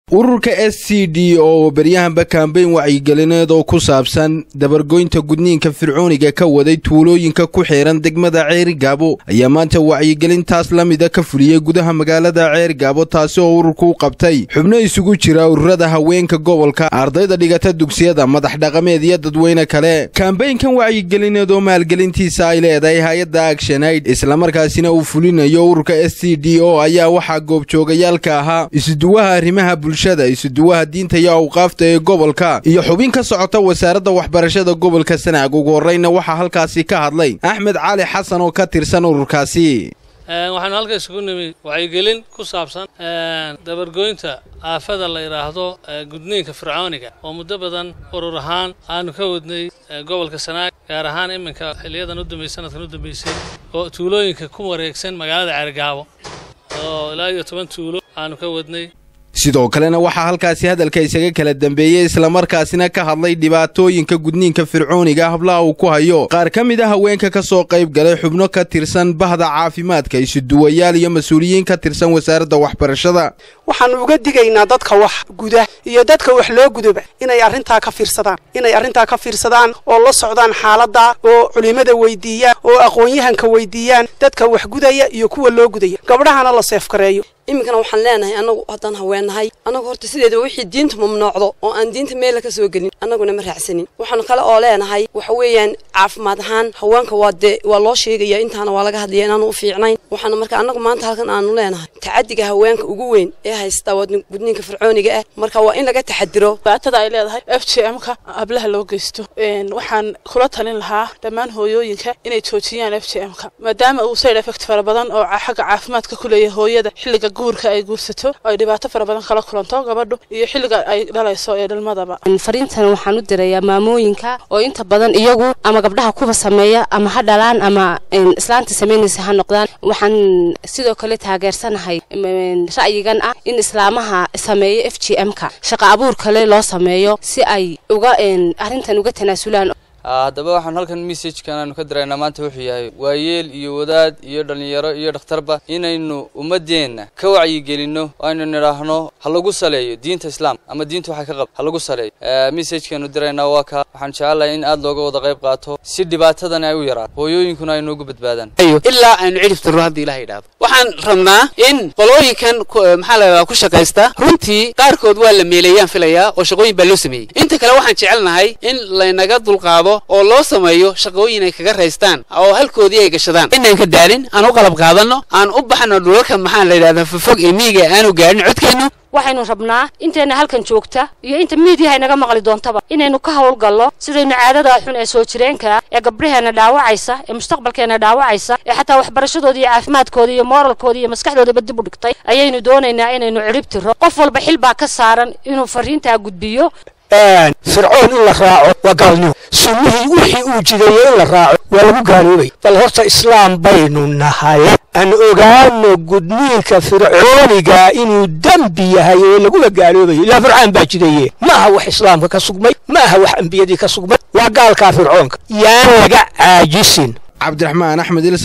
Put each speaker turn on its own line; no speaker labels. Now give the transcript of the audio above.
ururka s c d oo beryahanba kambeyn wacyigelineed oo ku saabsan dabargoynta gudniinka fircooniga ka waday tuulooyinka ku xiran degmada ceerigaabo ayaa maanta wacyigelintaas la mida ka fuliyey gudaha magaalada ceerigaabo taasi oo ururku u qabtay xubno isugu jira ururada haweenka gobolka ardayda dhigata dugsiyada madax dhaqameed iyo dadweyne kale kambeynkan wacyigelineed oo maalgelintiisa ay leedahay hay-adda agshonaid islamarkaasina uu fulinayo ururka s c d o ayaa waxaa goobjoogayaalka ahaa isuduwaha arrimaha bulshada isuduwaha diinta iyo awqaafta ee gobolka iyo xubin ka socota wasaaradda waxbarashada gobolka sanaag ugu horreyna waxaa halkaasi ka hadlay axmed cali xasan oo ka tirsan ururkaasi
waxaanu halka isugu nimi wacyigelin ku saabsan dabargoynta aafada la yidhaahdo gudniinka fircooniga oo muddo badan urur ahaan aanu ka wadnay gobolka sanaag gaar ahaan iminka xiliyadan u dambeysay sanadkan u dambeysay oo tuulooyinka ku wareegsan magaalada ceergaabo oo ilaa iyo toban tuulo aanu ka wadnay
sidoo kalena waxaa halkaasi hadalka isaga kala dambeeyey islamarkaasina ka hadlay dhibaatooyinka gudniinka fircooniga hablaha uu ku hayo qaar ka mid a haweenka ka soo qayb galay xubno ka tirsan bahda caafimaadka isuduwayaal iyo mas-uuliyiin ka tirsan wasaaradda waxbarashada
waxaanu uga digaynaa dadka wax guda iyo dadka wax loo gudoba inay arrintaa ka fiirsadaan inay arrintaa ka fiirsadaan oo la socdaan xaaladda oo culimada weydiiyaan oo aqoon-yahanka weydiiyaan dadka wax gudaya iyo kuwa loo gudaya gabdhahana la seefkareeyo
iminkana waxaan leenahay annagu haddaan haweennahay annagu horta sideedaba wixii diinta mamnuucdo oo aan diinta meella ka soo gelin annaguna ma raacsanin waxaan kale oo leenahay waxa weeyaan caafimaad ahaan haweenka waa dee waa loo sheegaya intaana waa laga hadlaya inaanu u fiicnayn waxaana marka annagu maanta halkan aanu leenahay tacadiga haweenka ugu weyn ee haysta waa gudniinka fircooniga ah marka waa in laga taxadiro
dhibaatada ay leedahay f j m ka hablaha loo geysto waxaan kula talin lahaa dhammaan hooyooyinka inay joojiyaan f j m ka maadaama uu side effect fara badan oo xagga caafimaadka ku leeyahay hooyada xilliga guurka ay guursato ay dhibaato fara badan kala kulanto gabadhu iyo xilliga ay dhalayso ee dhalmadaba
fariintan waxaan u dirayaa maamooyinka oo inta badan iyagu ama gabdhaha kuba sameeya ama ha dhalaan ama islaanta samaynaysa ha noqdaan waxaan sidoo kale taageersanahay ra'yigan ah in islaamaha sameeyo f g m ka shaqa abuur kale loo sameeyo si ay uga arrintan uga tanaasulaan
haddaba waxaan halkan messajkan aanu ka diraynaa maanta wuxuu yahay waayeel iyo wadaad iyo dhallinyaro iyo dhakhtarba inaynu ummadeenna ka wacyigelinno aynu nidhaahno ha lagu saleeyo diinta islaam ama diinta waxay ka qab ha lagu saleeyo messajkaanu diraynaa waa kaa waxaan jecelahay in aad looga wada qayb qaato si dhibaatadan ay u yaraato hooyooyinkuna ay noogu badbaadaan
ilaa aynu cidhif tirro haddii ilaha yidhaahdo waxaan rabnaa in qolooyinkan maxaa la ku shaqaysta runtii qaarkood waa la meeleeyaan filayaa oo shaqooyin baa loo sameeyey inta kale waxaan jecelnahay in laynaga dulqaado oo loo sameeyo shaqooyin ay kaga raystaan oo halkoodii ay gashadaan inaan ka daalin aan u qalab qaadanno aan u baxno dhulalka maxaa la yidhahdaa fofog ee miiga aanu gaadhin codkeennu
waxaynu rabnaa intayna halkan joogta iyo inta miidiyaha inaga maqli doontaba inaynu ka howlgallo sidaynu caadada xun ee soo jireenka ee gabdhaheenna dhaawacaysa ee mustaqbalkeenna dhaawacaysa ee xataa waxbarashadooda iyo caafimaadkooda iyo mooralkooda iyo maskaxdoodaba dib u dhigtay ayaynu doonaynaa inaynu cirib tiro qof walba xil baa ka saaran inuu fariintaa gudbiyo
fircoon in la raaco waa gaalnimo sunnihii wixii uu jideeyey in la raaco waa lagu gaaloobay bal horta islaam baynu nahay aan ogaano gudniinka fircooniga inuu dembi yahay oo lagula gaaloobayo ilaa fircaan baa jideeye ma aha wax islaamka ka sugmay ma aha wax ambiyadii ka sugmay waa gaalkaa fircoonka yaan laga caajisin
cabdiraxmaan axmed